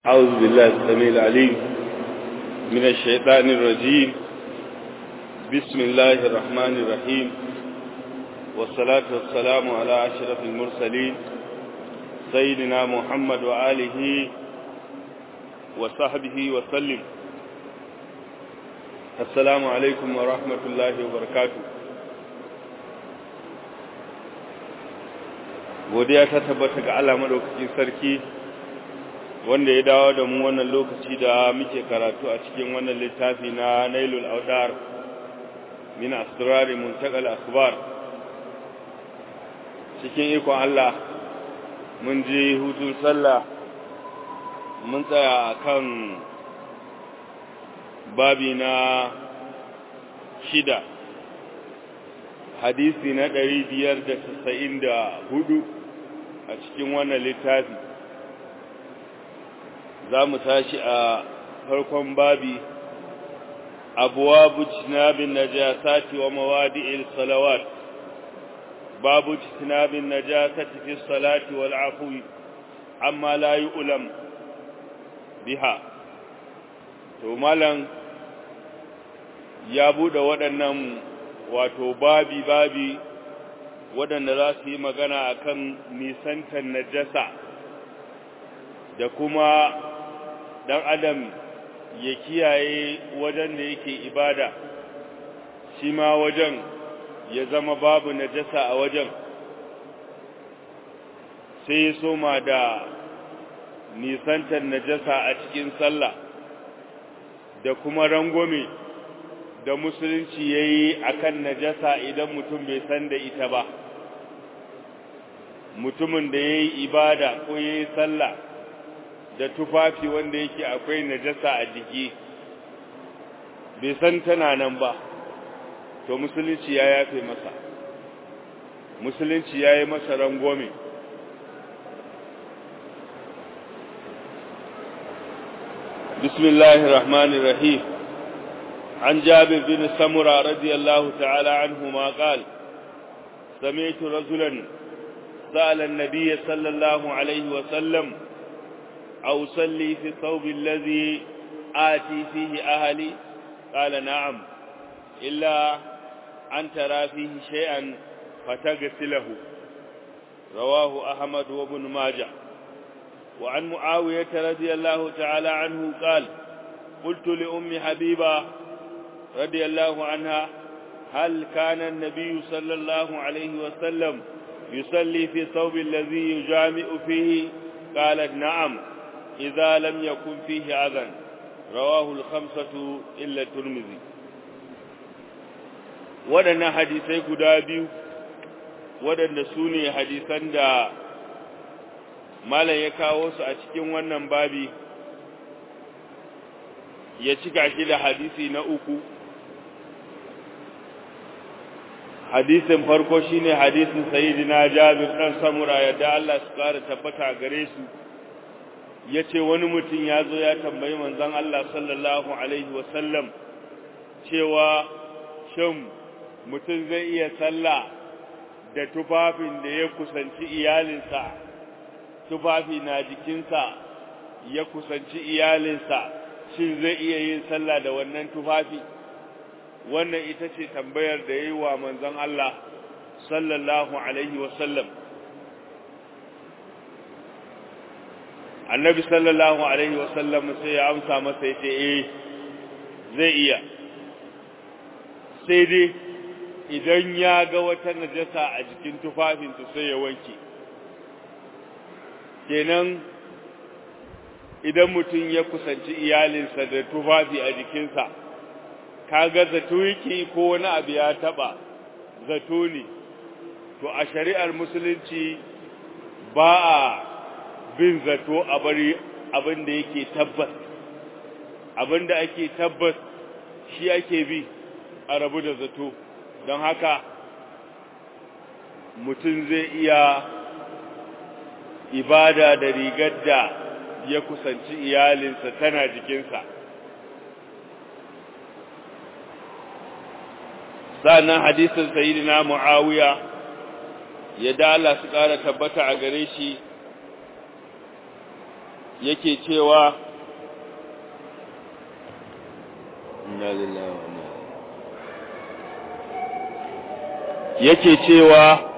أعوذ بالله السميع العليم من الشيطان الرجيم بسم الله الرحمن الرحيم والصلاة والسلام على أشرف المرسلين سيدنا محمد وآله وصحبه وسلم السلام عليكم ورحمة الله وبركاته godiya ta tabbata ga Allah madaukakin sarki wanda ya dawo da mu wannan lokaci da muke karatu a cikin wannan littafi na Nailul Awdar min asrari muntaqal akhbar cikin ikon Allah mun je hutun sallah mun tsaya akan babi na shida hadisi na ɗari biyar da tasa'in da hudu a cikin wannan littafi za mu tashi a farkon babi abuwa bucinabin najasati wa mawadi'il salawat babu bucinabin najasati fi salati wal afwi amma la ulam biha to malam ya bude waɗannan wato babi babi waɗanda za su yi magana akan nisantar najasa da kuma ɗan adam ya kiyaye wajen da yake ibada shi ma wajen ya zama babu najasa a wajen sai ya soma da nisantar najasa a cikin sallah da kuma rangwame da musulunci ya yi a kan najasa idan mutum bai san da ita ba mutumin da ya yi ibada ko ya yi sallah da tufafi wanda yake akwai najasa a jiki bai san tana nan ba to musulunci ya yafe masa musulunci ya yi masa rangwame بسم الله الرحمن الرحيم عن جابر بن سمرة رضي الله تعالى عنهما قال سمعت رجلا سأل النبي صلى الله عليه وسلم أو صلي في الثوب الذي آتي فيه أهلي قال نعم إلا أن ترى فيه شيئا فتغسله رواه أحمد وابن ماجه وعن معاوية رضي الله تعالى عنه قال قلت لأم حبيبة رضي الله عنها هل كان النبي صلى الله عليه وسلم يصلي في الثوب الذي يجامع فيه قالت نعم إذا لم يكن فيه أذى رواه الخمسة إلا الترمذي waɗannan hadisai guda biyu waɗanda su ne hadisan da malam ya kawo su a cikin wannan babi ya cika shi da hadisi na uku hadisin farko shine hadisin sayyidina Jabir dan Samura yadda Allah su kara tabbata gare su yace wani mutum ya zo ya tambayi manzon Allah sallallahu alaihi wasallam cewa shin mutum zai iya sallah da tufafin da ya kusanci iyalinsa tufafi na jikinsa ya kusanci iyalinsa shin zai iya yin sallah da wannan tufafi wannan ita ce tambayar da yi wa manzon Allah sallallahu alaihi wasallam annabi sallallahu alaihi wasallam sai ya amsa masa ya ce eh zai iya sai dai idan ya ga wata najasa a jikin tufafinsu sai ya wanke kenan idan mutum ya kusanci iyalinsa da tufafi a jikinsa kaga zato yake ko wani abu ya taba zato ne to a shari'ar musulunci ba a bin zato a bari abin da yake tabbas abin da ake tabbas shi ake bi a rabu da zato don haka mutum zai iya ibada da rigar da ya kusanci iyalinsa tana jikinsa sannan hadisin sayyidina muawiya ya da Allah su ƙara tabbata a gare shi yake cewa inna lillahi wa inna yake cewa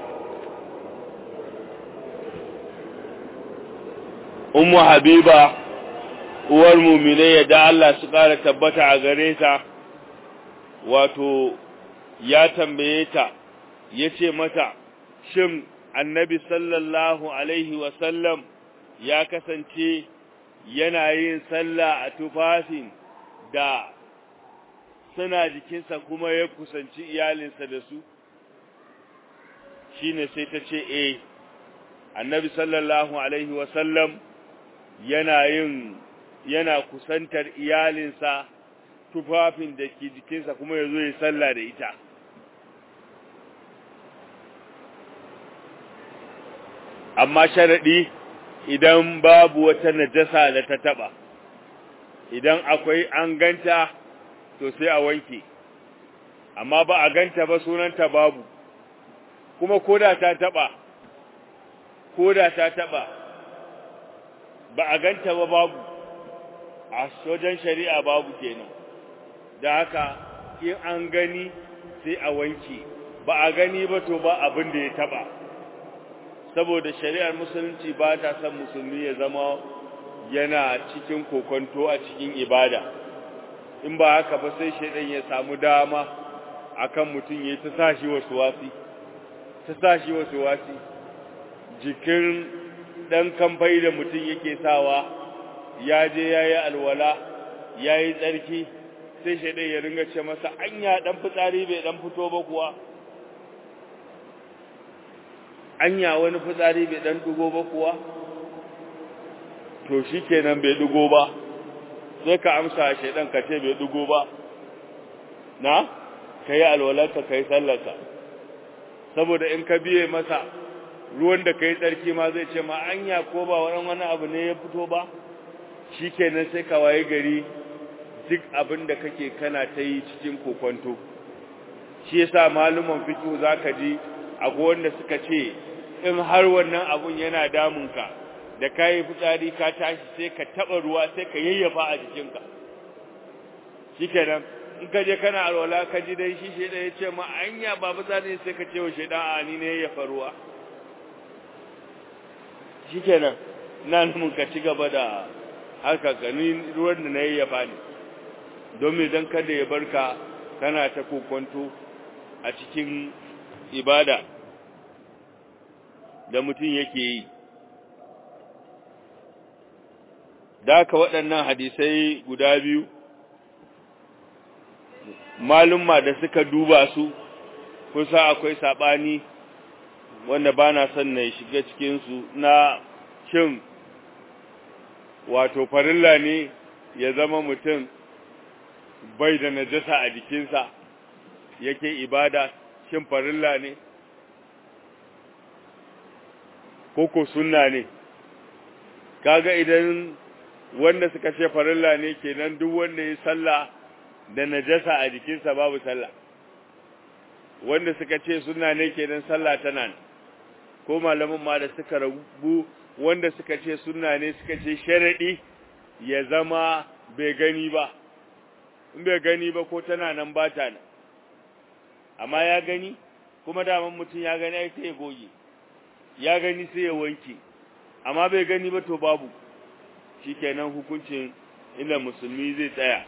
ummu habiba uwar mumine yadda Allah su ƙara tabbata a gare ta wato ya tambaye ta ya ce mata shin annabi sallallahu alaihi wasallam ya kasance yana yin sallah a tufafin da suna jikinsa kuma ya kusanci iyalinsa da su shine sai ta ce eh annabi sallallahu alaihi wasallam yana yin yana kusantar iyalinsa tufafin da ke jikinsa kuma ya zo ya sallah da ita amma sharaɗi idan babu wata najasa da ta taɓa idan akwai an ganta to sai a wanke amma ba a ganta ba sunanta babu kuma koda ta taɓa koda ta taɓa ba a ganta ba babu a sojan shari'a babu kenan da haka in an gani sai a wanke ba a gani ba to ba abin da ya taba saboda shari'ar musulunci ba ta son musulmi ya zama yana cikin kokonto a cikin ibada in ba haka ba sai shaidan ya samu dama akan mutum ya ta sashi wasu wasi ta sashi wasu wasi jikin dan kamfai da mutum yake sawa ya je ya yi alwala ya yi tsarki sai shaidan ya ringa ce masa anya dan fitsari bai dan fito ba kuwa anya wani fitsari bai dan dugo ba kuwa to shikenan bai dugo ba sai ka amsa shaidan ka ce bai dugo ba na kai alwalarka kai sallarka saboda in ka biye masa ruwan da kai tsarki ma zai ce ma anya ko ba wani wani abu ne ya fito ba shikenan sai ka waye gari duk abin da kake kana ta yi cikin kokonto shi yasa maluman fiqh zaka ji akwai wanda suka ce in har wannan abun yana damunka da kai fitsari ka tashi sai ka taba ruwa sai ka yayyafa a jikinka shikenan in ka je kana alwala ka ji dai shi sheda ya ce ma anya ba fitsari sai ka ce wa sheda a ni ne yayyafa ruwa shikenan nan mun ka ci gaba da haka ganin ruwan da na yayyafa ne domin dan kada ya barka kana ta kokonto a cikin ibada da mutum yake yi da haka waɗannan hadisai guda biyu malumma da suka duba su kusa akwai saɓani wanda ba na son na shiga cikinsu na shin wato farilla ne ya zama mutum bai da najasa a jikinsa yake ibada shin farilla ne koko sunna ne kaga idan wanda suka ce farilla ne kenan duk wanda ya sallah da najasa a jikinsa babu sallah wanda suka ce sunna ne kenan sallah tana ne ko malaman ma da suka rabu wanda suka ce sunna ne suka ce sharadi ya zama bai gani ba in bai gani ba ko tana nan ba ta nan amma ya gani kuma daman mutum ya gani ai sai ya goge ya gani sai ya wanke amma bai gani ba to babu shikenan hukuncin inda musulmi zai tsaya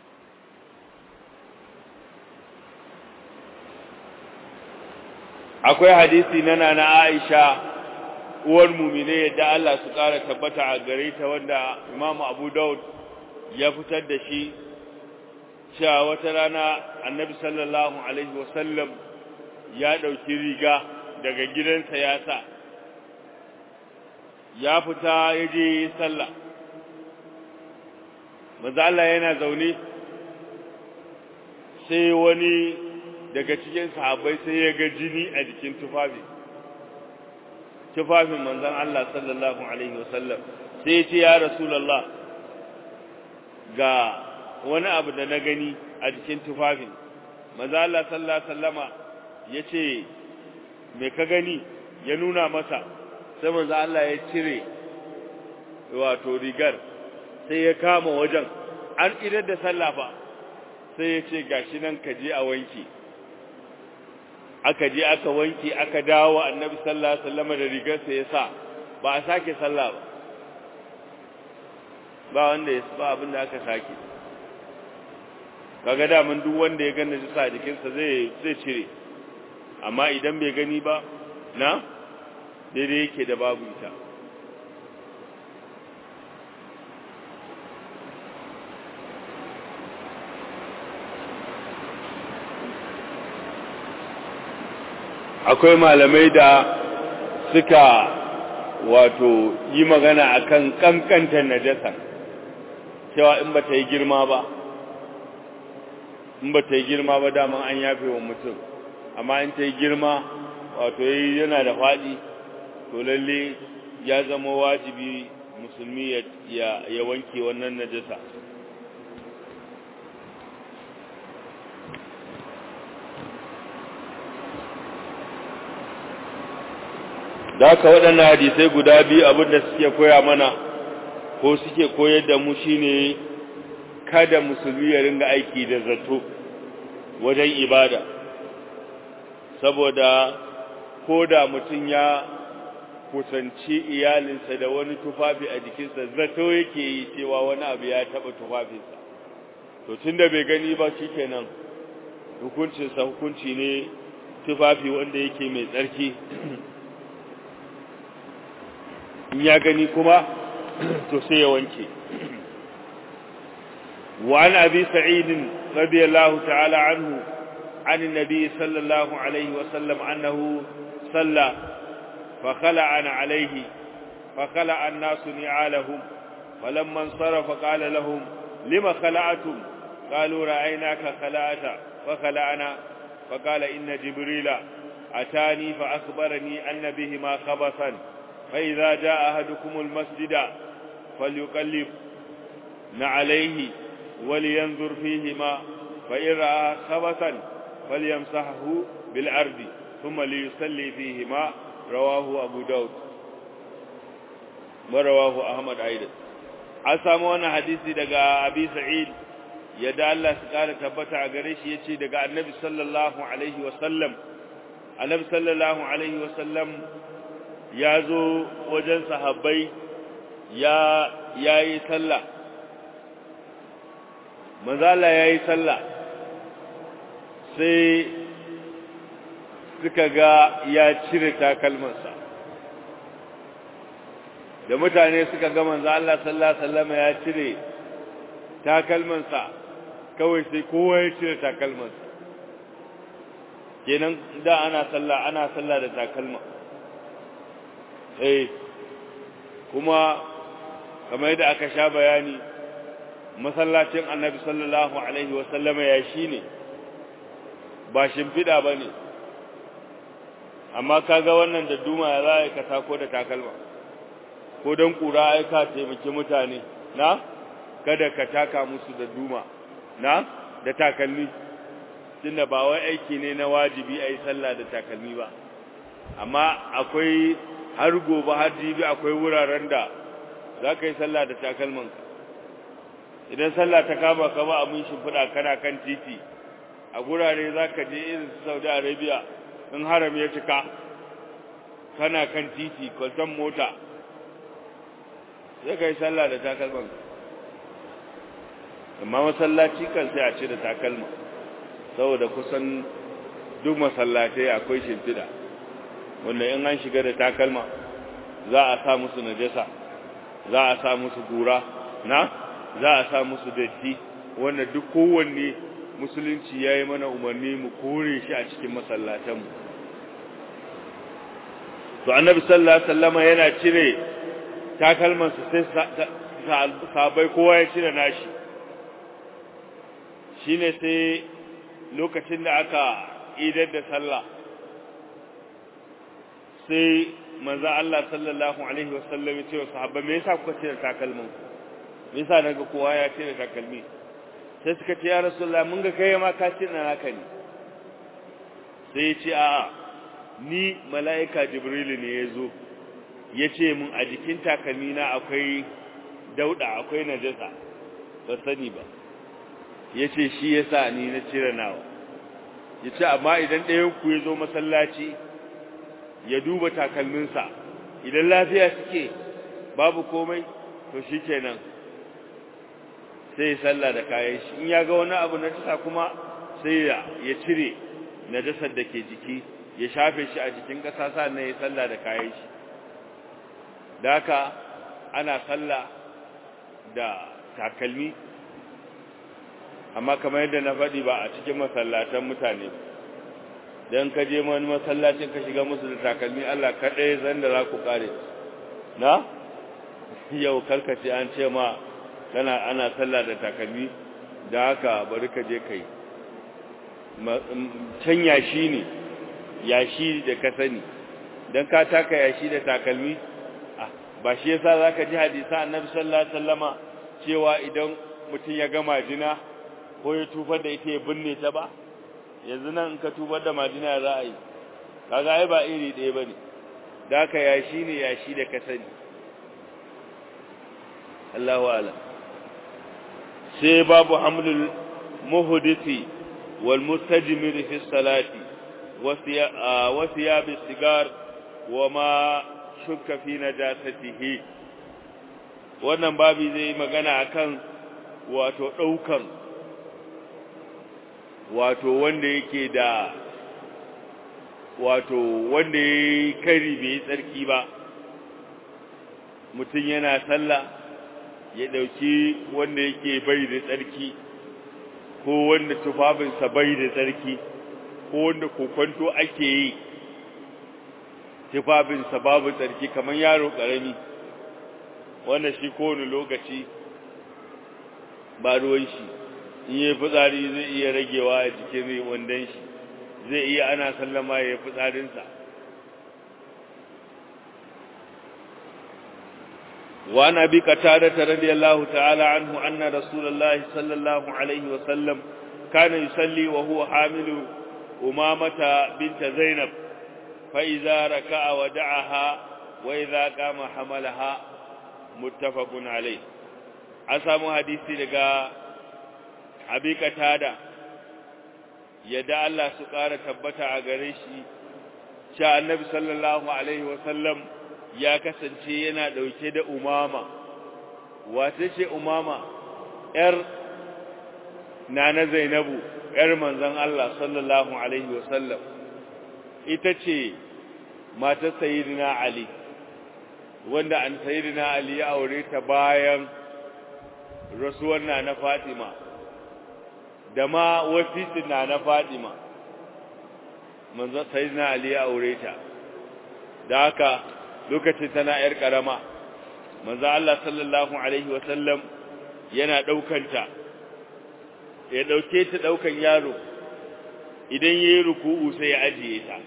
akwai hadisi na nana Aisha uwar mumine yadda Allah su ƙara tabbata a gare ta wanda Imam Abu Dawud ya fitar da shi cewa wata rana Annabi sallallahu alaihi wasallam ya ɗauki riga daga gidansa ya sa ya fita ya je sallah maza Allah yana zaune sai wani daga cikin sahabbai sai ya ga jini a jikin tufafi tufafin manzon Allah sallallahu alaihi wasallam sai ya ce ya rasulullah ga wani abu da na gani a jikin tufafin manzon Allah sallallahu alaihi wasallama yace me ka gani ya nuna masa sai manzon Allah ya cire wato rigar sai ya kama wajen an idar da sallah fa sai ya ce gashi nan ka je a wanki aka je aka wanki aka dawo annabi sallallahu alaihi wasallam da rigarsa ya sa ba a sake sallah ba ba wanda ya ba abin da aka sake kaga da mun duk wanda ya gane shi sa jikinsa zai zai cire amma idan bai gani ba na daidai yake da babu ita akwai malamai da suka wato yi magana akan kankantar najasa cewa in ba ta yi girma ba in ba ta yi girma ba daman an yafe wa mutum amma in ta yi girma wato yana da faɗi to lalle ya zama wajibi musulmi ya wanke wannan najasa da haka waɗannan hadisai guda biyu abinda suke koya mana ko suke koyar da mu shine kada musulmi ya ringa aiki da zato wajen ibada saboda ko da mutum ya kusanci iyalinsa da wani tufafi a jikinsa zato yake yi cewa wani abu ya taɓa tufafinsa to tunda bai gani ba shikenan hukuncinsa hukunci ne tufafi wanda yake mai tsarki in ya gani kuma to sai ya wanke وعن أبي سعيد رضي الله تعالى عنه عن النبي صلى الله عليه وسلم أنه صلى فخلع عليه فخلع الناس نعالهم فلما انصرف قال لهم لما خلعتم قالوا رأيناك خلعت فخلعنا فقال إن جبريل أتاني فأخبرني أن بهما خبثا فإذا جاء أحدكم المسجد فليقلب نعليه ولينظر فيهما فإن رأى خبثا فليمسحه بالأرض ثم ليصلي فيهما رواه أبو داود ورواه أحمد أيضا أسامو أنا حديثي دقاء أبي سعيد يدى الله سقال تبتع قريش يتي دقاء النبي صلى الله عليه وسلم النبي صلى الله عليه وسلم يازو وجن صحابي يا يا يسلّى manzala ya yi sallah sai suka ga ya cire takalmansa da mutane suka ga manzo Allah sallallahu alaihi wasallam ya cire takalmansa kawai sai kowa ya cire takalmansa kenan da ana sallah ana sallah da takalma eh kuma kamar yadda aka sha bayani masallacin annabi sallallahu alaihi wasallama ya shi ne ba shimfiɗa ba ne amma kaga wannan da duma ya za a ka tako da takalma ko don ƙura aika taimaki mutane na kada ka taka musu da duma na da takalmi tunda ba wai aiki ne na wajibi a yi sallah da takalmi ba amma akwai har gobe har jibi akwai wuraren da za ka yi sallah da takalmanka idan sallah ta kama ka ba abin shimfiɗa kana kan titi a gurare za ka je irin su saudi arabia in haram ya cika kana kan titi kwalton mota sai ka yi sallah da takalman amma masallaci kan sai a ce da takalma saboda kusan duk masallatai akwai shimfiɗa wanda in an shiga da takalma za a sa musu najasa za a sa musu gura na za a sa musu datti wanda duk kowanne musulunci ya yi mana umarni mu kore shi a cikin masallatanmu to annabi sallallahu alaihi wasallama yana cire takalmansa sai sabai kowa ya cire nashi shine sai lokacin da aka idar da sallah sai manzo Allah sallallahu alaihi wasallam ya ce wa sahabbai me yasa kuka cire takalmanku me yasa naga kowa ya cire takalmi sai suka ce ya rasulullah mun ga kai ma ka cire naka ne sai ya ce a'a ni mala'ika jibril ne yazo ya ce mun a jikin takalmina akwai dauda akwai najasa ba sani ba ya ce shi ya sa ni na cire nawa ya ce amma idan ɗayan ku ya zo masallaci ya duba takalminsa idan lafiya suke babu komai to shi kenan sai ya sallah da kayan shi in ya ga wani abu na tasa kuma sai ya cire najasar da ke jiki ya shafe shi a jikin ƙasa sannan ya sallah da kayan shi da haka ana sallah da takalmi amma kamar yadda na faɗi ba a cikin masallatan mutane don ka je wani masallacin ka shiga musu da takalmi Allah kaɗai zan da za ku ƙare na yau karkace an ce ma kana ana sallah da takalmi da haka bari ka je kai can yashi ne yashi da ka sani don ka taka yashi da takalmi ba shi yasa zaka ji hadisa annabi sallallahu alaihi wasallama cewa idan mutum ya ga majina ko ya tufar da ita ya binne ta ba yanzu nan in ka tufar da majina za a yi kaga ai ba iri ɗaya bane da haka yashi ne yashi da ka sani Allahu a'lam sai babu hamlul muhdisi wal mustajmir fi salati wa thiyab sigar wa ma shukka fi najasatihi wannan babi zai magana akan wato daukan wato wanda yake da wato wanda yayi kari bai tsarki ba mutum yana sallah ya dauki wanda yake bai da tsarki ko wanda tufafinsa bai da tsarki ko wanda kokonto ake yi tufafinsa babu tsarki kamar yaro ƙarami wanda shi kowane lokaci ba ruwan shi in yi fitsari zai iya ragewa a jikin wandon shi zai iya ana sallama ya yi fitsarinsa وعن أبي قتادة رضي الله تعالى عنه أن رسول الله صلى الله عليه وسلم كان يصلي وهو حامل أمامة بنت زينب فإذا ركع ودعها وإذا قام حملها متفق عليه أسامو حديثي لغا أبي قتادة يدعى الله سقارة تبتع غريشي شاء النبي صلى الله عليه وسلم ya kasance yana ɗauke da umama wace ce umama ‘yar nana zainabu ‘yar manzan Allah sallallahu Alaihi wasallam ita ce matar sayidina Ali wanda an sayidina Ali ya aure ta bayan rasuwar na na Fatima da ma wasitin na na Fatima manzan sayidina Ali ya aure ta da haka lokacin tana ‘yar ƙarama, manzo Allah sallallahu Alaihi wasallam yana ɗaukanta, ya ɗauke ta ɗaukan yaro, idan ya yi ruku'u sai ya ajiye ta,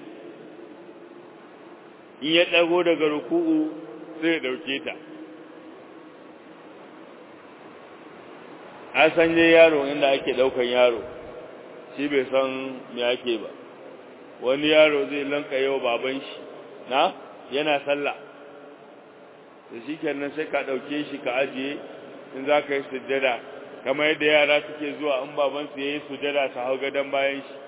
in ya ɗago daga ruku'u sai ya ɗauke ta. A sanye yaro inda ake ɗaukan yaro, shi bai san me ake ba, wani yaro zai lanka yau baban shi, na? yana sallah da shi kenan sai ka ɗauke shi ka ajiye in za ka yi sujjada kamar yadda yara suke zuwa in babansu ya yi sujjada su hau gadon bayan shi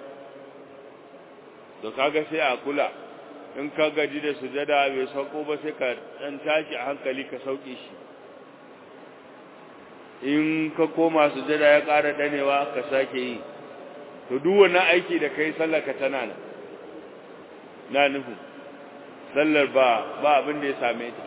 da kaga sai a kula in ka gaji da sujjada bai sauko ba sai ka ɗan tashi a hankali ka sauke shi in ka koma sujjada ya ƙara ɗanewa ka sake yi to duk wannan aiki da kai sallar ka tana nan na nufin sallar ba ba abin da ya same ta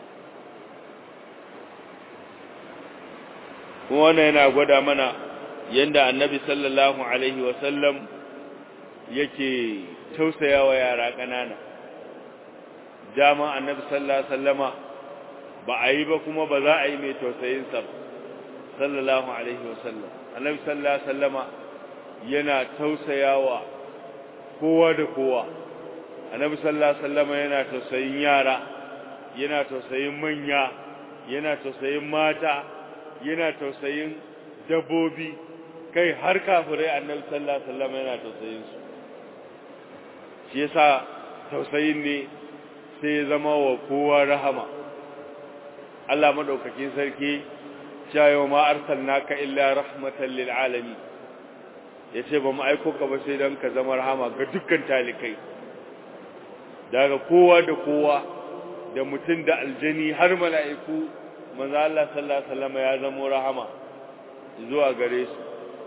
kuma wannan yana gwada mana yanda annabi sallallahu alaihi wasallam yake tausayawa yara ƙanana dama annabi sallallahu alaihi wasallama ba a yi ba kuma ba za a yi mai tausayinsa ba sallallahu alaihi wasallam annabi sallallahu alaihi wasallama yana tausayawa kowa da kowa annabi sallallahu alaihi wasallam yana tausayin yara yana tausayin manya yana tausayin mata yana tausayin dabbobi kai har kafirai annabi sallallahu alaihi wasallam yana tausayin su shi yasa tausayin ne sai ya zama wa kowa rahama Allah madaukakin sarki cewa ma arsalnaka illa rahmatan lil alamin yace ba mu aiko ka ba sai dan ka zama rahama ga dukkan talikai daga kowa da kowa da mutum da aljani har mala'iku manzo Allah sallallahu alaihi wasallam ya zama rahama zuwa gare su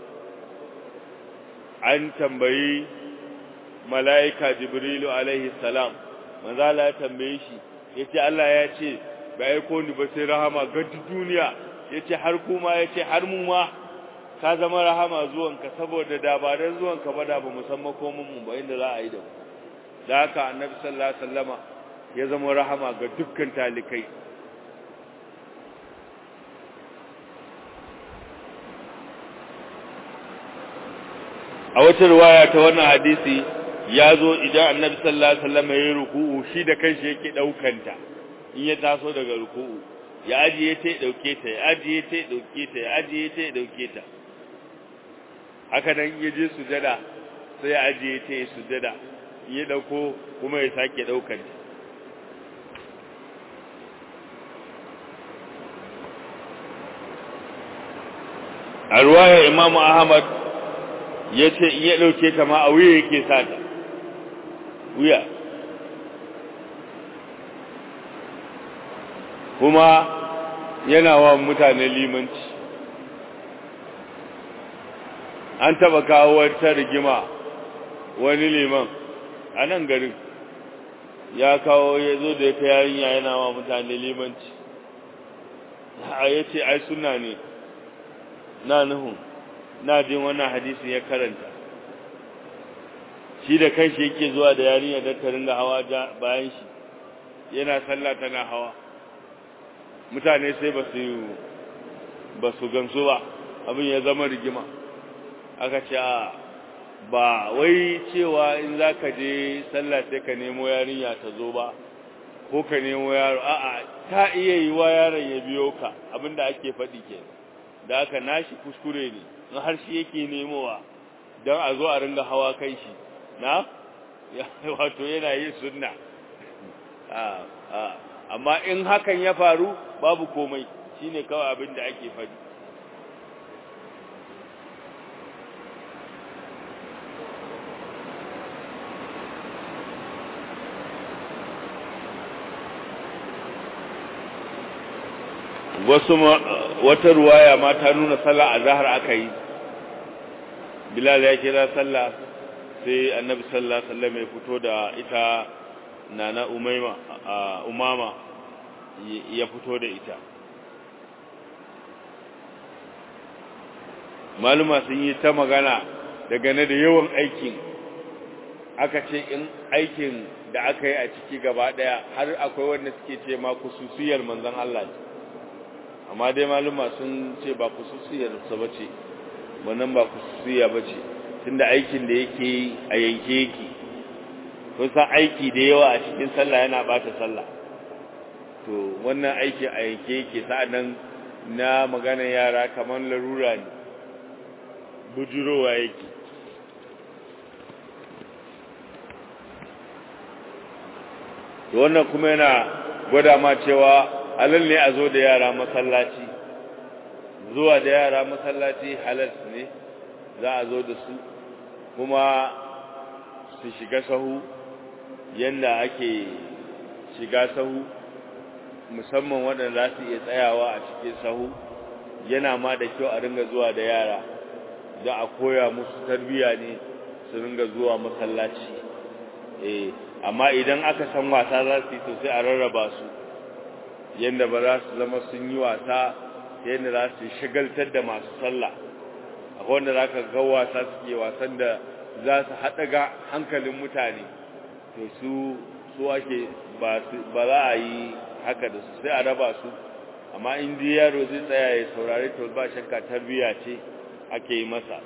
an tambayi mala'ika jibrilu alaihi salam manzo Allah ya tambaye shi yace Allah ya ce ba aiko ni ba sai rahama ga duniya yace har kuma yace har mu ma ka zama rahama zuwanka saboda da ba dan zuwanka ba da ba musamman komun mu ba inda za a yi da mu da haka annabi sallallahu alaihi wasallama ya zama rahama ga dukkan talikai a wata riwaya ta wannan hadisi ya zo idan annabi sallallahu alaihi wasallam ya yi ruku'u shi da kanshi yake daukanta in ya taso daga ruku'u ya ajiye ta ya dauke ta ya ajiye ta ya dauke ta ya ajiye ta ya dauke ta haka nan ya je sujada sai ya ajiye ta ya sujada ya dauko kuma ya sake daukanta a ruwayar imamu ahmad ya ce in ya ɗauke ta ma a wuya yake sata wuya kuma yana wa mutane limanci an taba kawo wata rigima wani liman a nan garin ya kawo ya zo da ta yarinya yana wa mutane limanci ya ce ai suna ne na nuhun na jin wannan hadisin ya karanta shi da kanshi yake zuwa da yarinya don ta ringa hawa bayan shi yana sallah tana hawa mutane sai ba su ba su gamsu ba abin ya zama rigima aka ce ba wai cewa in za ka je sallah sai ka nemo yarinya ta zo ba ko ka nemo yaro a'a ta iya yi wa yaron ya biyo ka abinda ake faɗi ke da aka nashi kuskure ne in har shi yake nemowa don a zo a ringa hawa kai shi na wato yana yin sunna amma in hakan ya faru babu komai shine kawai abin da ake faɗi wasu wata ruwaya ma ta nuna sallah a zahar aka yi bilal ya kira sallah sai annabi sallallahu alaihi wasallam ya fito da ita nana umaima umama ya fito da ita maluma sun yi ta magana daga ne da yawan aikin aka ce in aikin da aka yi a ciki gaba daya har akwai wanda suke ce ma kususiyar manzon Allah ce amma dai maluma sun ce ba kususiyar sa bace wannan ba kususiya bace tunda aikin da yake a yanke yake kun san aiki da yawa a cikin sallah yana bata sallah to wannan aiki a yanke yake sa'annan na magana yara kamar larura ne bujurowa yake to wannan kuma yana gwada ma cewa halal ne a zo da yara masallaci zuwa da yara masallaci halal ne za a zo da su kuma su shiga sahu yanda ake shiga sahu musamman waɗanda za su iya tsayawa a cikin sahu yana ma da kyau a ringa zuwa da yara da a koya musu tarbiyya ne su ringa zuwa masallaci eh amma idan aka san wasa za su yi to sai a rarraba su yanda ba za su zama sun yi wasa yanda za su shagaltar da masu sallah akwai wanda za ka ga wasa suke wasan da za su haɗa ga hankalin mutane to su su ake ba za a yi haka da su sai a raba su amma in ji yaro zai tsaya ya saurari to ba shakka tarbiyya ce ake yi masa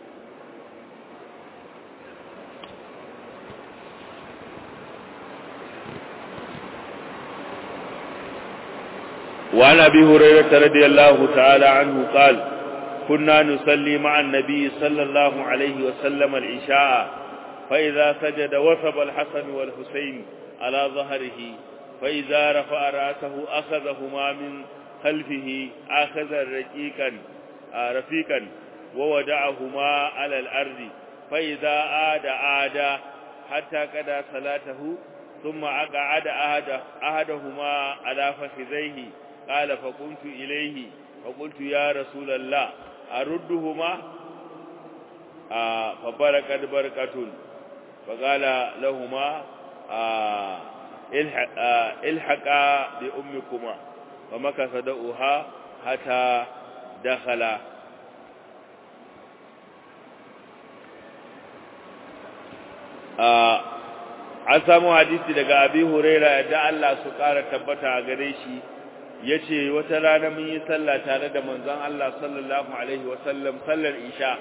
وعن ابي هريره رضي الله تعالى عنه قال كنا نصلي مع النبي صلى الله عليه وسلم العشاء فإذا سجد وثب الحسن والحسين على ظهره فإذا رفع رأسه أخذهما من خلفه أخذا رقيقا رفيقا وودعهما على الأرض فإذا عاد عاد حتى قضى صلاته ثم أقعد أحد أحدهما على فخذيه قال فقمت إليه فقلت يا رسول الله أردهما آه فبركت بركة فقال لهما آه الحق آه الحقا بأمكما فمكث دؤها حتى دخل an samu hadisi daga abi huraira da Allah su ƙara tabbata a gare shi yace wata rana mun yi sallah tare da manzon Allah sallallahu alaihi wasallam sallar isha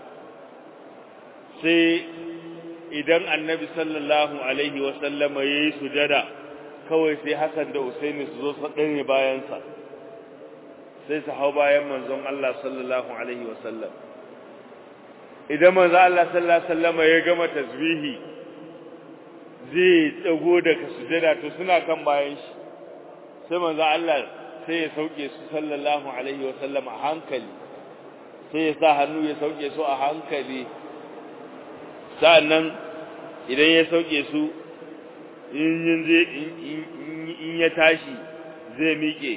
sai idan annabi sallallahu alaihi wasallam yayi sujada kawai sai Hassan da Usaini su zo su dane bayan sa sai su hau bayan manzon Allah sallallahu alaihi wasallam idan manzon Allah sallallahu alaihi wasallam ya gama tasbihi zai tsago daga sujada to suna kan bayan shi sai manzo Allah sai ya sauke su sallallahu alaihi wa sallam a hankali sai ya sa hannu ya sauke su a hankali sa'annan idan ya sauke su in in ya tashi zai miƙe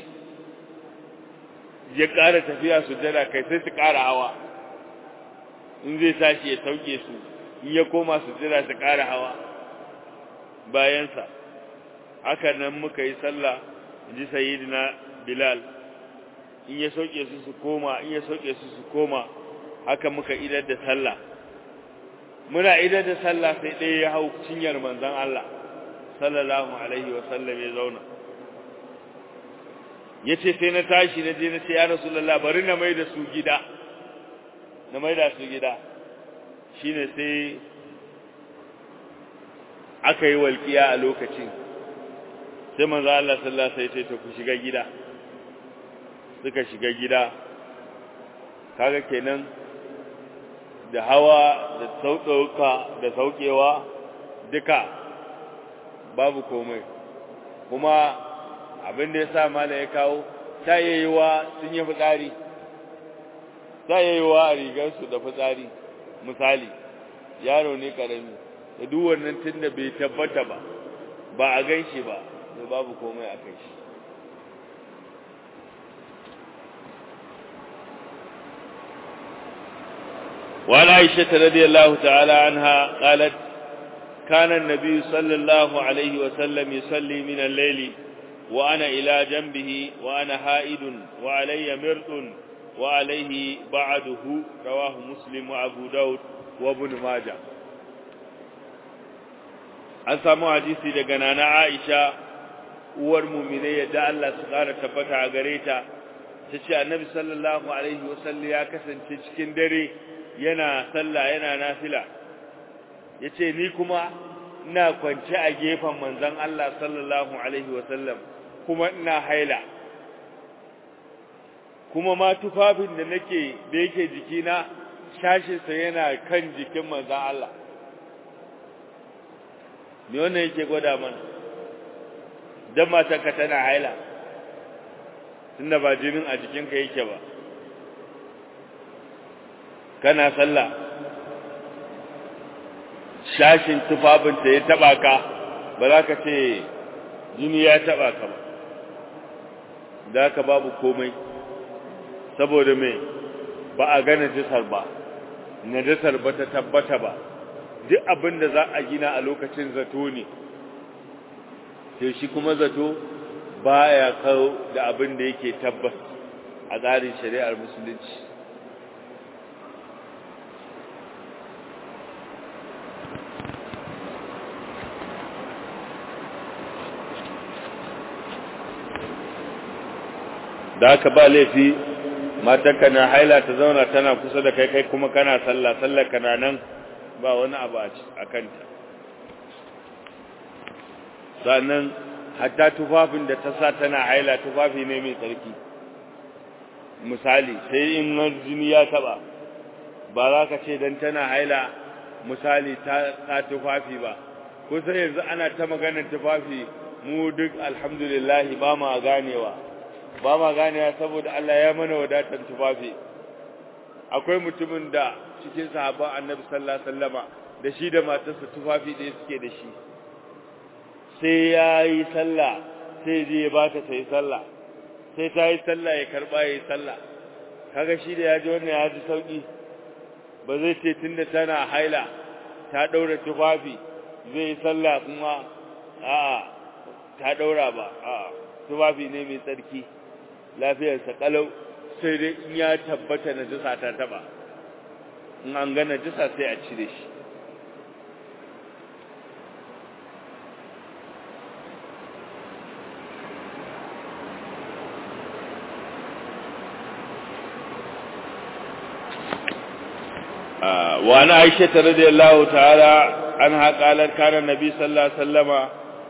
ya ƙara tafiya sujada kai sai su ƙara hawa in zai tashi ya sauke su in ya koma sujada su ƙara hawa bayansa haka nan muka yi sallah ji sayyidina bilal in ya sauke su su koma in ya sauke su su koma haka muka idar da sallah muna idar da sallah sai ɗaya ya hau cinyar manzon Allah sallallahu alaihi wa sallam ya zauna yace sai na tashi na je na ce ya rasulullah bari na mai da su gida na mai da su gida shine sai aka yi walƙiya a lokacin sai manzo Allah sallallahu alaihi wasallam sai ku shiga gida suka shiga gida kaga kenan da hawa da sauƙauka da sauƙewa duka babu komai kuma abin da yasa mala ya kawo ta yayiwa sun yi fitsari ta yayiwa a rigarsu da fitsari misali yaro ne karami da duk wannan tunda bai tabbata ba ba a ganshi ba da babu komai a kai shi وعن عائشة رضي الله تعالى عنها قالت كان النبي صلى الله عليه وسلم يصلي من الليل وأنا إلى جنبه وأنا حائد وعلي مرط وعليه بعده رواه مسلم وأبو داود وابن ماجه an samu hadisi daga nana Aisha uwar mu'mine yadda Allah su kara tabbata a gare ta tace annabi sallallahu alaihi wasallam ya kasance cikin dare yana sallah yana nafila yace ni kuma ina kwance a gefen manzon Allah sallallahu alaihi wasallam kuma ina haila kuma ma tufafin da nake da yake jikina shashinsa yana kan jikin manzon Allah me wannan yake gwada mana dan matarka tana haila tunda ba jinin a jikinka yake ba kana sallah shashin tufafinta ya taba ka ba za ka ce jini ya taba ka ba da ka babu komai saboda mai ba a gane jisar ba najasar ba ta tabbata ba duk abin da za a gina a lokacin zato ne sai shi kuma zato baya kawo da abin da yake tabbas a tsarin shari'ar musulunci da aka ba laifi matarka na haila ta zauna tana kusa da kai kai kuma kana sallah sallar kana nan ba wani abu a kanta sannan hatta tufafin da ta sa tana haila tufafi ne mai tsarki misali sai in jini ya taba ba za ka ce don tana haila misali ta sa tufafi ba kusan yanzu ana ta maganar tufafi mu duk alhamdulillah ba ma ganewa ba ma ganewa saboda Allah ya mana wadatar tufafi akwai mutumin da cikin sahabban annabi sallallahu alaihi wasallama da shi da matarsa tufafi da suke da shi sai ya yi sallah sai je ya bata ta yi sallah sai ta yi sallah ya karba ya yi sallah kaga shi da ya ji wannan ya ji sauki ba zai ce tunda tana haila ta daura tufafi zai yi sallah kuma a'a ta daura ba a'a tufafi ne mai tsarki lafiyarsa kalau sai dai in ya tabbata na jisa ta taba in an gana jisa sai a cire shi وعن عائشة رضي الله تعالى عنها قالت كان النبي صلى الله عليه وسلم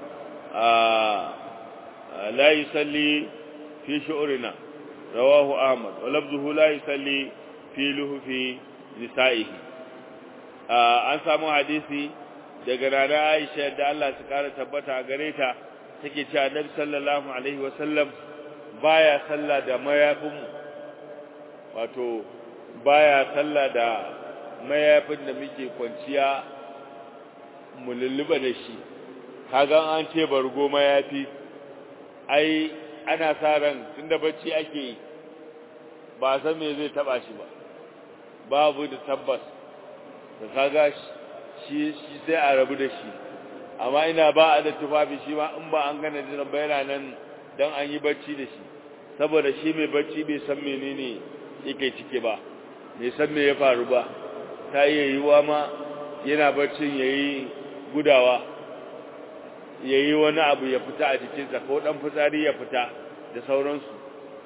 لا يصلي في شعرنا رواه أحمد ولفظه لا يصلي في لهف نسائه an samu hadisi daga rana Aisha da Allah su kara tabbata a gare ta take cewa Annabi sallallahu alaihi wasallam baya sallah da mayafin wato baya sallah da mayafin da muke kwanciya mu lulluba da shi kaga an ce bargo mayafi ai ana sa ran tunda bacci ake yi ba san me zai taba shi ba babu da tabbas da kaga shi shi sai a rabu da shi amma ina ba a da tufafi shi ma in ba an gane jiran bayana nan dan an yi bacci da shi saboda shi mai bacci bai san menene yake cike ba bai san me ya faru ba ta iya yiwuwa ma yana baccin yayi gudawa yayi wani abu ya fita a jikinsa ko dan fitsari ya fita da sauransu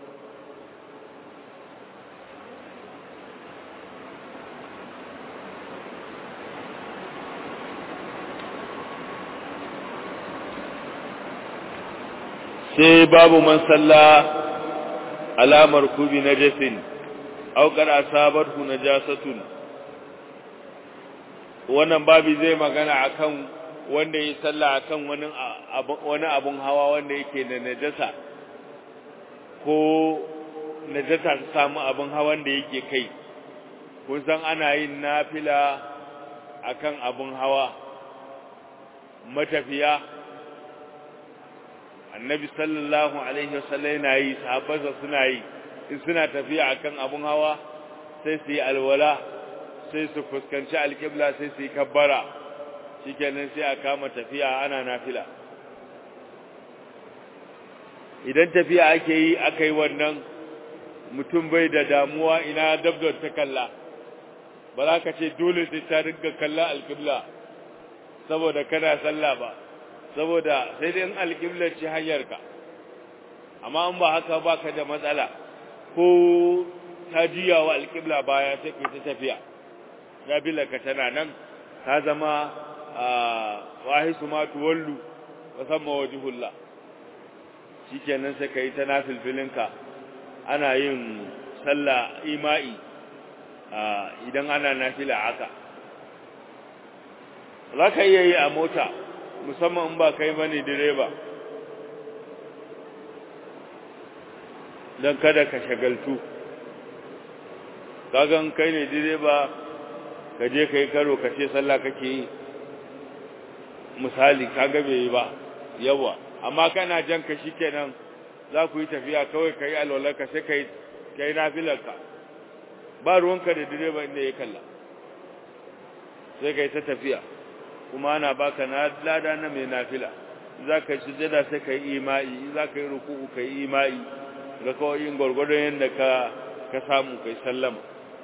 sai babu man salla alamar kubi najasin aw qad asabathu najasatun wannan babi zai magana akan wanda ya salla akan wani wani abun hawa wanda yake da najasa ko najasa ta samu abun hawan da yake kai kun san ana yin nafila akan abun hawa matafiya annabi sallallahu alaihi wasallam yana yi sahabbansa suna yi in suna tafiya akan abun hawa sai su yi alwala sai su fuskanci alƙibla sai su yi kabbara shikenan sai a kama tafiya ana nafila idan tafiya ake yi aka yi wannan mutum bai da damuwa ina dabdar ta kalla ba za ka ce dole sai ta ringa kalla alƙibla saboda kana sallah ba saboda sai dai in alƙiblar ce hanyarka amma in ba haka ba ka da matsala ko ta juya wa alƙibla baya sai ka ta tafiya ka tana nan ta zama wahisu ma tuwallu wa samma wajhullah shikenan sai kai ta nafilfilinka ana yin sallah ima'i idan ana nafila haka za ka iya yi a mota musamman in ba kai bane direba don kada ka shagaltu kagan kai ne direba ka je ka yi karo ka ce sallah kake yi misali kaga bai yi ba yawa amma kana jan ka kenan za ku yi tafiya kawai ka yi alwalarka sai ka yi nafilarka ba ruwanka da direba inda ya kalla sai ka yi ta tafiya kuma ana baka na lada na mai nafila za ka yi sujada sai ka yi ima'i za ka yi ruku'u ka yi ima'i ga kawai yin gwargwadon yadda ka ka samu kai sallama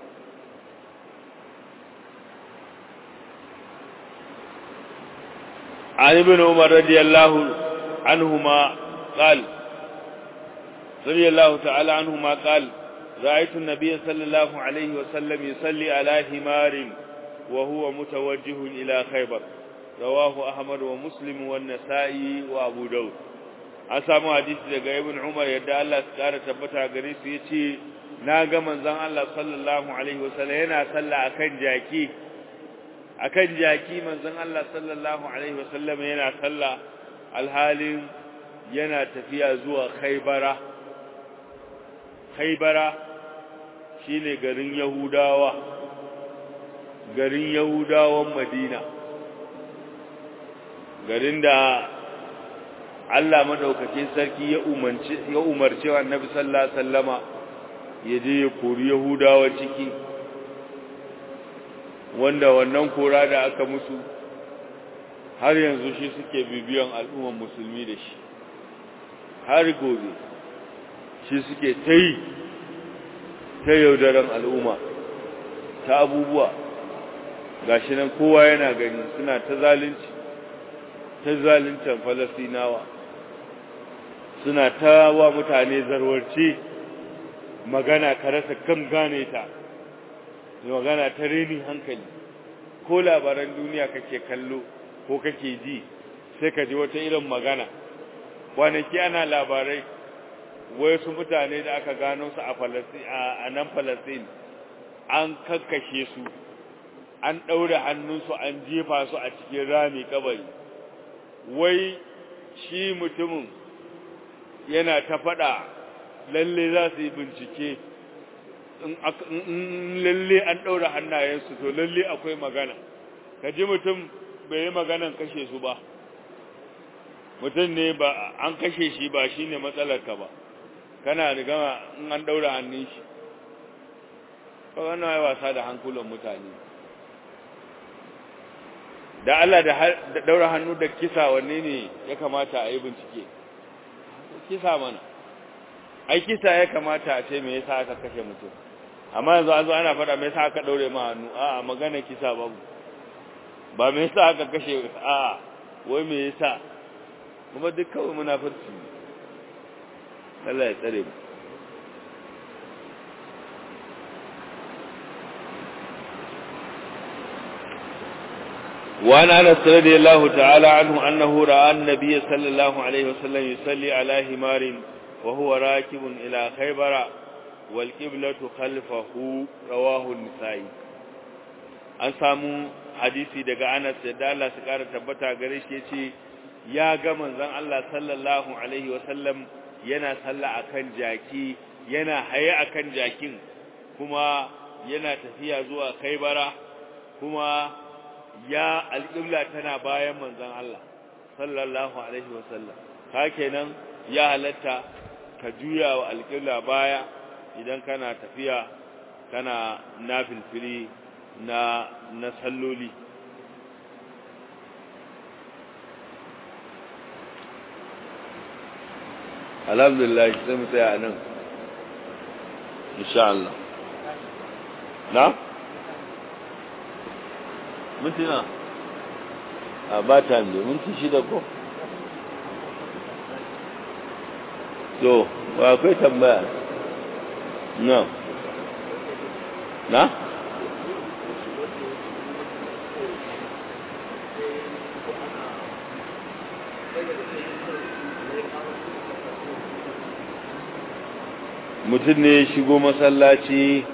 عن ابن عمر رضي الله عنهما قال رضي الله تعالى عنهما قال رأيت النبي صلى الله عليه وسلم يصلي على حمار وهو متوجه إلى خيبر رواه أحمد ومسلم والنسائي وأبو داود an samu hadisi daga ibn Umar yadda Allah ya kara tabbata gare su yace na ga manzon Allah sallallahu alaihi wasallam yana sallah akan jaki akan jaki manzon Allah sallallahu alaihi wasallam yana sallah alhalin yana tafiya zuwa Khaybara Khaybara shine garin Yahudawa garin Yahudawan Madina garin da Allah madaukakin sarki ya umarci ya umarci Annabi sallallahu alaihi wasallama ya je ya kori Yahudawa ciki wanda wannan kora da aka musu har yanzu shi suke bibiyan al'umman musulmi da shi har gobe shi suke ta yi ta yaudaran al'umma ta abubuwa gashi nan kowa yana gani suna ta zalunci ta zaluncan falasinawa suna ta wa mutane zarwarci magana ka rasa kan gane ta magana ta renin hankali ko labaran duniya kake kallo ko kake ji sai ka ji wata irin magana kwanaki ana labarai wai su mutane da aka gano su a a nan Palestine an kakkashe su an ɗaure hannunsu an jefa su a cikin rami kabari wai shi mutumin yana ta faɗa lalle za su yi bincike in lalle an ɗaura hannayensu to lalle akwai magana ka ji mutum bai yi maganan kashe su ba mutum ne ba an kashe shi ba shi ne matsalarka ba kana gama in an ɗaura hannun shi ba wannan ya wasa da hankulan mutane da Allah da ɗaura hannu da kisa wanne ne ya kamata a yi bincike kisa mana ai kisa ya kamata a ce me yasa aka kashe mutum amma yanzu an zo ana faɗa me yasa aka daure ma hannu a'a magana kisa babu ba me yasa aka kashe a'a wai me yasa kuma duk kawai munafurci Allah ya tsare mu وعن انس رضي الله تعالى عنه انه راى النبي صلى الله عليه وسلم يصلي على حمار وهو راكب الى خيبر والقبلة خلفه رواه النسائي an samu hadisi daga Anas da Allah su kara tabbata gare shi yace ya ga manzon Allah sallallahu alaihi wasallam yana salla akan jaki yana haye akan jakin kuma yana tafiya zuwa Khaibara kuma ya alƙibla tana bayan manzon Allah sallallahu alaihi wasallam hakenan ya halatta ka juya wa alƙibla baya idan kana tafiya kana nafilfili na na salloli alhamdulillah sai mu tsaya nan insha Allah na mintuna a ba ta ne minti shida ko to ba akwai tambaya na na mutum ne ya shigo masallaci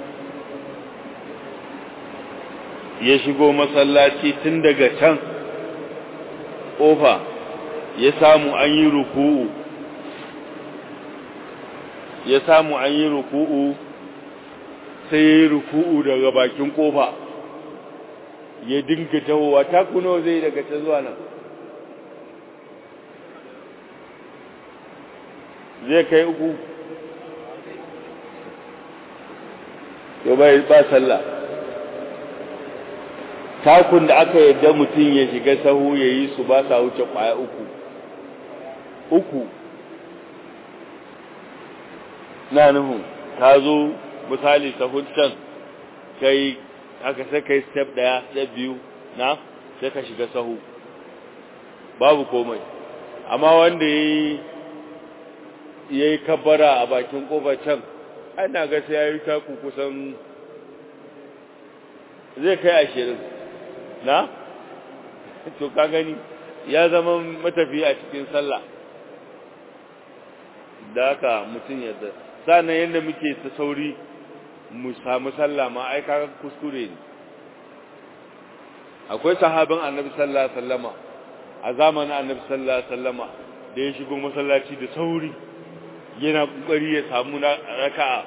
ya shigo masallaci tun daga can ƙofa ya samu an yi ruku'u ya samu an yi ruku'u sai ya yi ruku'u daga bakin ƙofa ya dinga tahowa takunawa zai daga can zuwa nan zai kai uku to bai ba sallah takun da aka yadda mutum ya shiga sahu ya yi su ba sa wuce kwaya uku uku na nuhu ka zo misali sahun can kai aka sai kai step daya step biyu na sai ka shiga sahu babu komai amma wanda ya yi ya yi kabbara a bakin kofar can ana ga sai ya yi taku kusan zai kai ashirin na? to ka gani ya zama matafi a cikin sallah da haka mutum yadda sa'annan yadda muke ta sauri mu samu sallah ma ai kaga kuskure ne akwai sahabin annabi sallallahu alaihi wasallama a zamanin annabi sallallahu alaihi wasallama da ya shigo masallaci da sauri yana kokari ya samu raka'a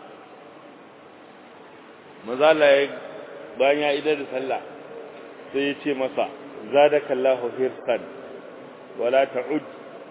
mazala ya bayan ya idar da sallah sai ya ce masa zadakallahu hirsan wala ta'ud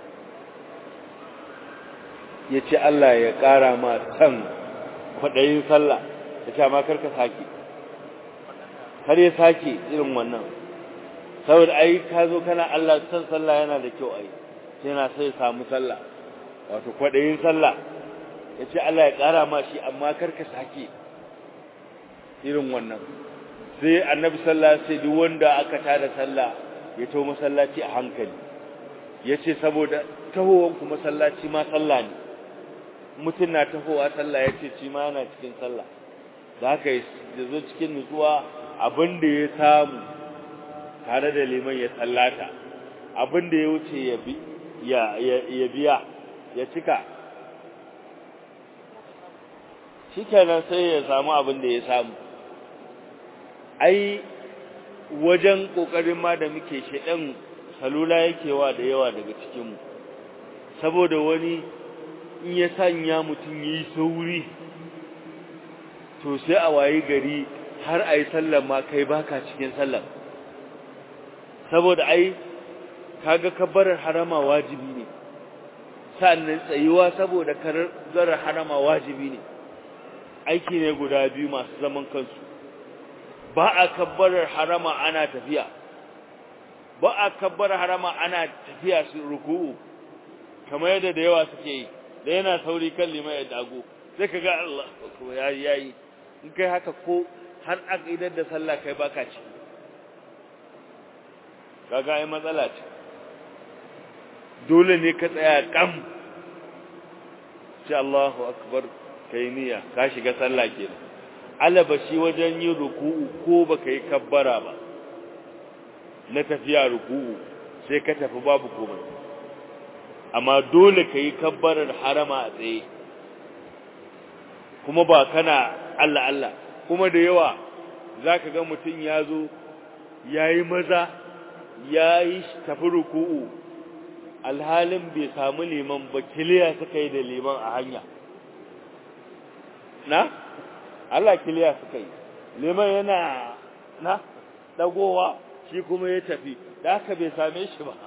ya ce Allah ya ƙara ma san kwaɗayin sallah ya ce ma karka sake kar ya sake irin wannan saboda ai ka zo kana Allah san sallah yana da kyau ai sai na sai samu sallah wato kwaɗayin sallah ya ce Allah ya ƙara ma shi amma karka sake irin wannan sai annabi sallah sai duk wanda aka tada sallah ya to masallaci a hankali ya ce saboda tahowanku masallaci ma sallah ne mutum na tahowa sallah ya ce ci ma yana cikin sallah da haka ya zo cikin nutsuwa abin da ya samu tare da liman ya sallata abin da ya wuce ya biya ya cika shi kenan sai ya samu abin da ya samu ai wajen ƙoƙarin ma da muke shaɗan salula yake wa da yawa daga cikinmu saboda wani in ya sanya mutum ya yi sauri to sai a wayi gari har a yi sallar ma kai baka cikin sallar saboda ai kaga kabbarar harama wajibi ne sannan tsayuwa saboda karar harama wajibi ne aiki ne guda biyu masu zaman kansu ba a kabbarar harama ana tafiya ba a kabbarar harama ana tafiya su ruku'u kamar yadda da yawa suke yi da yana sauri kan liman ya dago sai ka ga Allah ko yayi yayi in kai haka ko har aqidar da sallah kai baka ci kaga ai matsala ce dole ne ka tsaya kam sai Allahu akbar kai niyya ka shiga sallah kenan alaba shi wajen yin ruku'u ko baka yi kabbara ba na tafiya ruku'u sai ka tafi babu komai amma dole ka yi kabbarar harama a tsaye kuma ba kana Allah Allah kuma da yawa za ka ga mutum ya zo ya yi maza ya yi tafi ruku'u alhalin bai samu liman ba kiliya suka yi da liman a hanya na? Allah kiliya suka yi liman yana na dagowa shi kuma ya tafi da aka bai same shi ba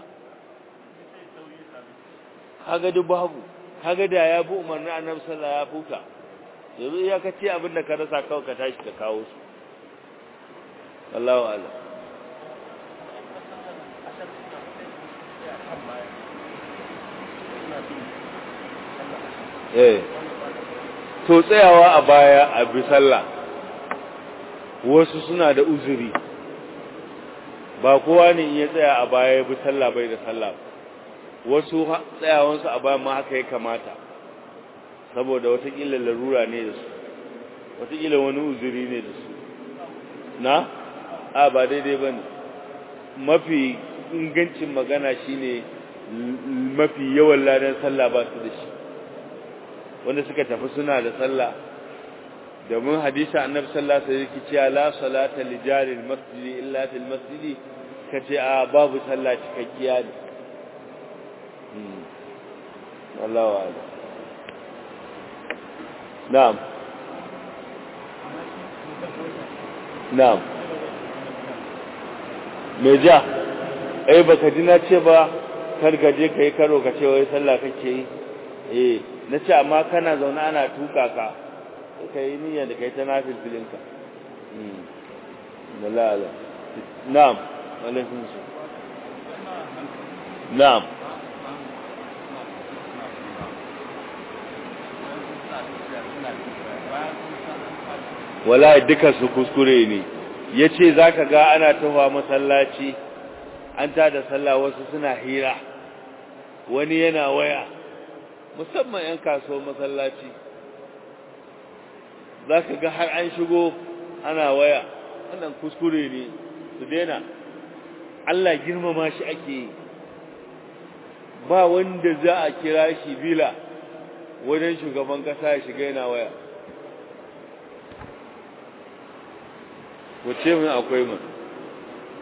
kaga duk babu kaga da ya bi umarnin annabi sallallahu ya fuka yanzu iya ka ce abin da ka rasa kawai ka tashi ka kawo su Allahu a'lam eh to tsayawa a baya a bi sallah wasu suna da uzuri ba kowa ne in ya tsaya a baya ya bi sallah bai da sallah wasu tsayawansu a baya ma haka ya kamata saboda watakila larura ne da su watakila wani uzuri ne da su na a ba daidai ba ne mafi ingancin magana shine mafi yawan ladan sallah ba su da shi wanda suka tafi suna da sallah domin hadisi annabi sallallahu alaihi wasallam cewa la salata li jari al-masjid illa fil masjid kace a babu sallah cikakkiya ne hmm wallahu a'lam na'am na'am me ja eh baka ji na ce ba kar ka je kai karo ka ce wai sallah kake yi eh na ce amma kana zaune ana tuka ka ka yi niyyar da kai ta nafil filinka lalala na'am alaikun su na'am wala duka su kuskure ne ya ce za ka ga ana tawa masallaci an ta da sallah wasu suna hira wani yana waya musamman 'yan kasuwar masallaci za ka ga har an shigo ana waya wannan kuskure ne su daina Allah girmama shi ake yi ba wanda za a kira shi bila wajen shugaban kasa ya shiga yana waya wace mun akwai mun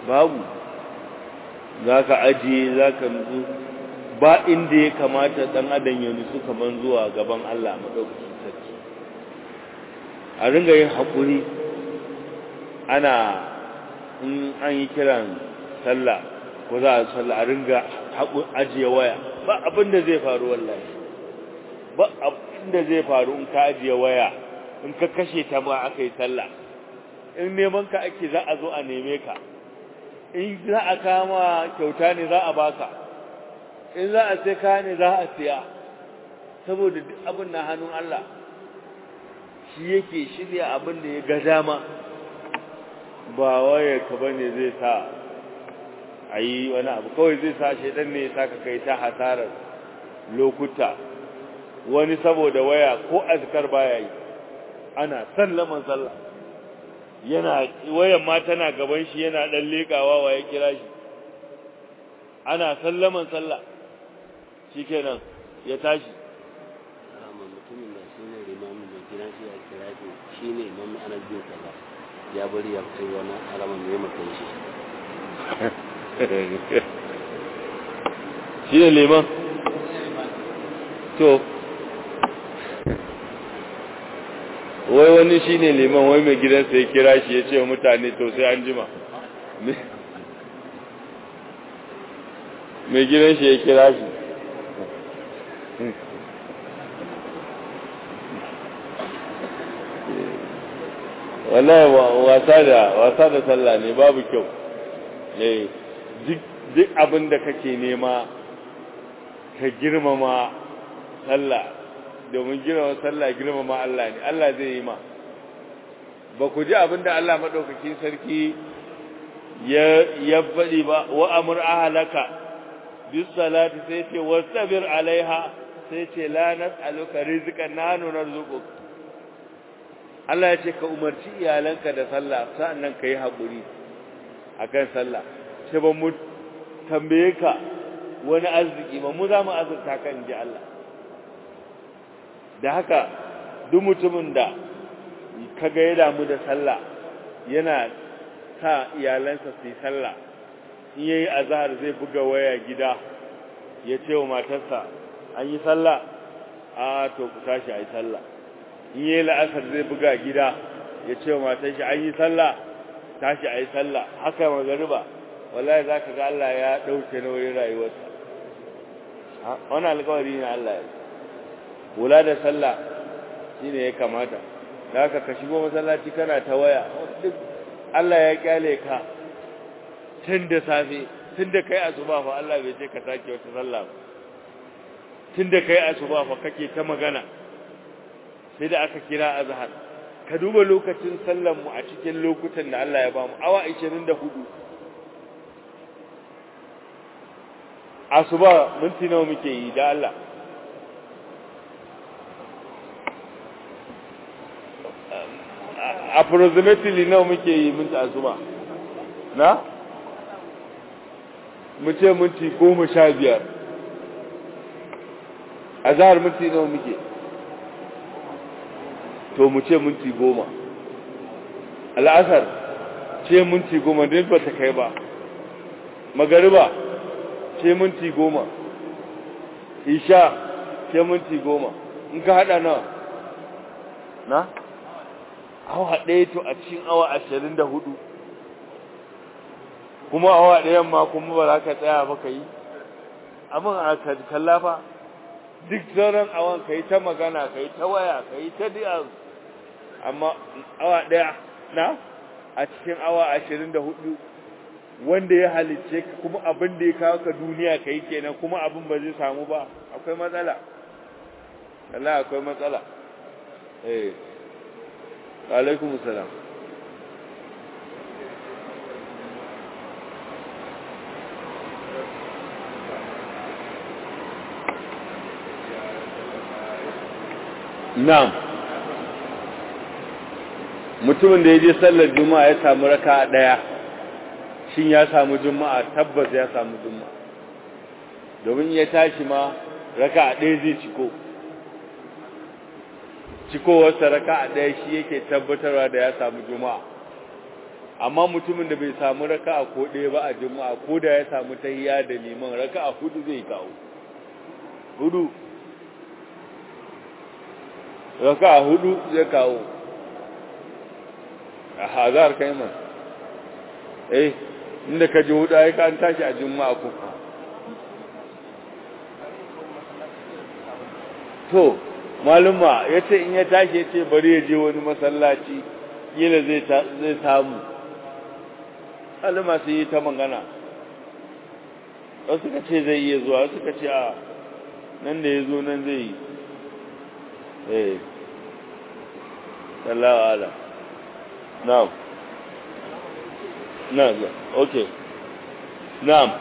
babu za ka ajiye za ka nutsu ba inda ya kamata ɗan adam ya nutsu kamar zuwa gaban Allah maɗaukacin sarki a ringa yin haƙuri ana in an yi kiran sallah ko za a sallah a ringa ajiye waya ba abin da zai faru wallahi ba abin da zai faru in ka ajiye waya in ka kashe ta ba aka yi sallah in neman ka ake za a zo a neme ka in za a kama kyauta ne za a baka in za a sai kaya ne za a siya saboda duk abin na hannun Allah shi yake shirya abin da ya ga dama ba waye ka bane zai sa a yi wani abu kawai zai sa shaidan ne ya saka kai ta hasarar lokuta wani saboda waya ko azkar baya yi ana sallaman sallah yana wayan ma tana gaban shi yana dan lekawa wa ya kira shi ana sallaman sallah shikenan ya tashi mutumin da shi ne limamin mai gina shi ya kira shi shi ne imamu ana biyu kaza ya bari ya kai wani alaman mai makai shi shi ne liman to wai wani shi ne liman wai mai gidansa ya kira shi ya ce wa mutane to sai an jima mai gidan shi ya kira shi wallahi wasa da wasa da sallah ne babu kyau eh duk abin da kake nema ka girmama sallah domin girmama sallah girmama Allah ne Allah zai yi ma ba ku ji abin da Allah madaukakin sarki ya ya faɗi ba wa amur ahlaka bis salati sai ce wastabir alaiha sai ce la nas'aluka rizqan nahnu narzuquka Allah ya ce ka umarci iyalanka da sallah sa'annan ka yi haƙuri a kan sallah ce ba mu tambaye ka wani arziki ba mu za mu azurta kan ji Allah da haka duk mutumin da ka ga ya damu da sallah yana sa iyalansa su yi sallah in yayi azhar zai buga waya gida ya ce wa matarsa an yi sallah a to ku tashi a yi sallah in yi la'asar zai buga gida ya ce wa matan shi an yi sallah tashi a yi sallah haka magariba wallahi za ka ga Allah ya ɗauke nauyin rayuwarsa wani alkawari ne Allah ya kula da sallah shi ne ya kamata da haka ka shigo masallaci kana ta waya duk Allah ya kyale ka tun da safe tun da kai asuba fa Allah bai ce ka sake wata sallah ba tun da kai asuba fa kake ta magana sai da aka kira azhar ka duba lokacin sallar mu a cikin lokutan da Allah ya bamu awa 24 asuba minti nawa muke yi da Allah approximately nawa muke yi minti asuba na mu ce minti goma sha biyar azhar minti nawa muke to mu ce minti goma al'asar ce minti goma don ba ta kai ba magariba ce minti goma isha ce minti goma in ka hada nawa na awa ɗaya to a cikin awa ashirin da hudu kuma awa ɗayan ma kuma ba za ka tsaya ba ka yi amma a kallafa duk sauran awan ka yi ta magana ka yi ta waya ka yi ta diya amma awa ɗaya na a cikin awa ashirin da hudu wanda ya halicce kuma abin da ya kawo ka duniya ka yi kenan kuma abin ba zai samu ba akwai matsala Allah akwai matsala eh alaikum salam na'am mutumin da ya je sallar juma'a ya samu raka daya shin ya samu juma'a tabbas ya samu juma'a domin ya tashi ma raka ɗaya zai ciko cikowarsa raka ɗaya shi yake tabbatarwa da ya samu juma'a amma mutumin da bai samu raka'a ko ɗaya ba a juma'a ko da ya samu tahiyya da liman raka'a hudu zai kawo hudu raka'a hudu zai kawo a hazar kai man eh inda ka ji hudu ai ka an tashi a juma'a ko to maluma yace in ya tashi yace bari ya je wani masallaci kila zai zai samu maluma sai yi ta magana wasu suka ce zai iya zuwa wasu suka ce a nan da ya zo nan zai yi eh sallahu ala na'am na'am okay na'am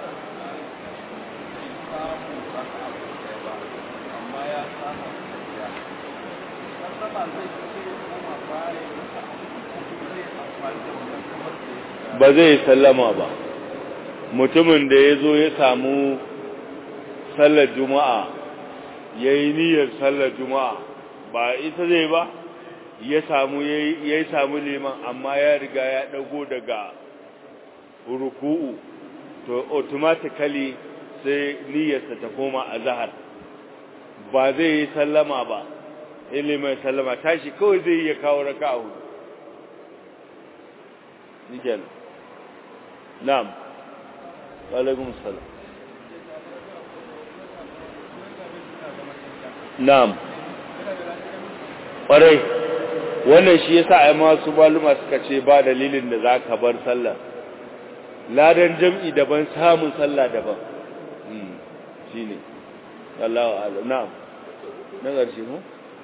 ba zai sallama ba mutumin da ya zo ya samu sallar juma'a ya yi niyyar sallar juma'a ba ita zai ba ya samu ya yi samu liman amma ya riga ya ɗago daga ruku'u to automatically sai niyyarsa ta koma a zahar ba zai yi sallama ba ilimin sallama tashi kawai zai iya kawo raka a hudu nikel na'am alaikun salam na'am ƙwarai wannan shi yasa ai masu maluma suka ce ba dalilin da za ka bar sallah ladan jam'i daban samun sallah daban shi ne Allah wa'ala na'am na ƙarshe mu?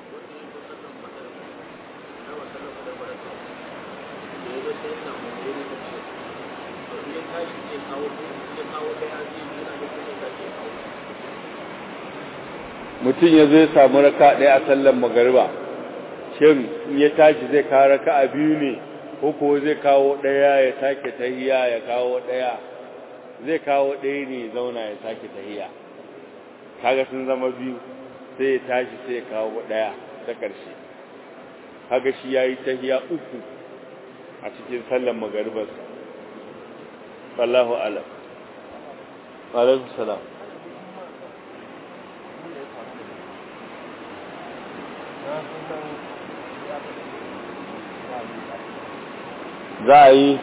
mutum ya zai samu raka ɗaya a sallan magariba shin in ya tashi zai kawo raka a biyu ne ko ko zai kawo ɗaya ya sake tahiya ya kawo ɗaya zai kawo ɗaya ne zauna ya sake tahiya kaga sun zama biyu sai ya tashi sai ya kawo ɗaya ta ƙarshe kaga shi ya yi tahiya uku a cikin sallan magaribarsa wallahu alam alaikum salam za a yi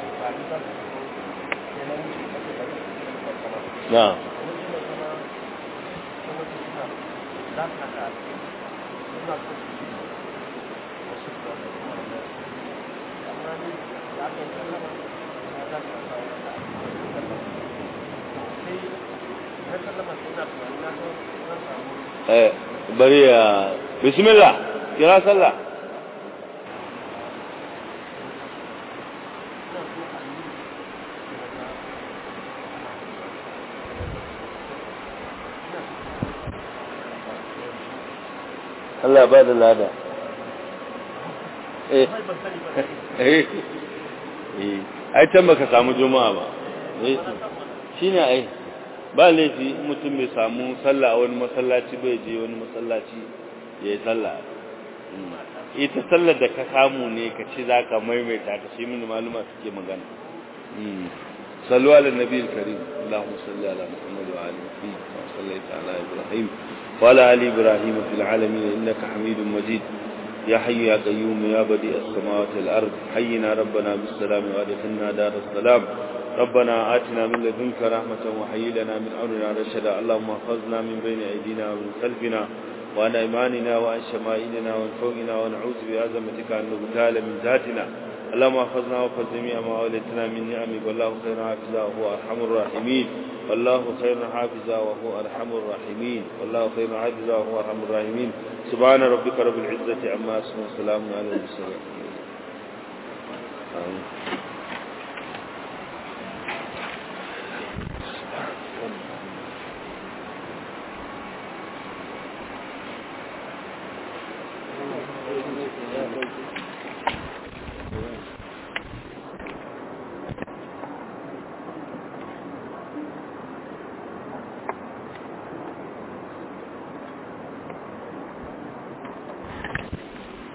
na eh bari ya bismillah kira sallah Allah ba da lada eh eh ai can baka samu juma'a ba eh shine ai ba laifi mutum bai samu sallah a wani masallaci bai je wani masallaci ya yi sallah ita sallar da ka samu ne ka ci za ka maimaita ta shi mini maluma suke magana sallu ala nabi karim Allahumma salli ala Muhammad wa ali Muhammad wa sallaita ala Ibrahim wa ala ali Ibrahim fil alamin innaka Hamidum Majid يا حي يا قيوم يا بديع السماوات والأرض حينا ربنا بالسلام وادخلنا دار السلام ربنا آتنا من لدنك رحمة وحي لنا من أمرنا رشدا اللهم احفظنا من بين أيدينا ومن خلفنا وعن أيماننا وعن شمائلنا وعن فوقنا ونعوذ بعظمتك أن نغتال من ذاتنا اللهم احفظنا واحفظ جميع ما أوليتنا من نعمك والله خير حافظا وهو أرحم الراحمين والله خير حافظا وهو أرحم الراحمين والله خير حافظا وهو أرحم الراحمين سبحان ربك رب العزة عما يصفون وسلام على المرسلين آمين Thank you.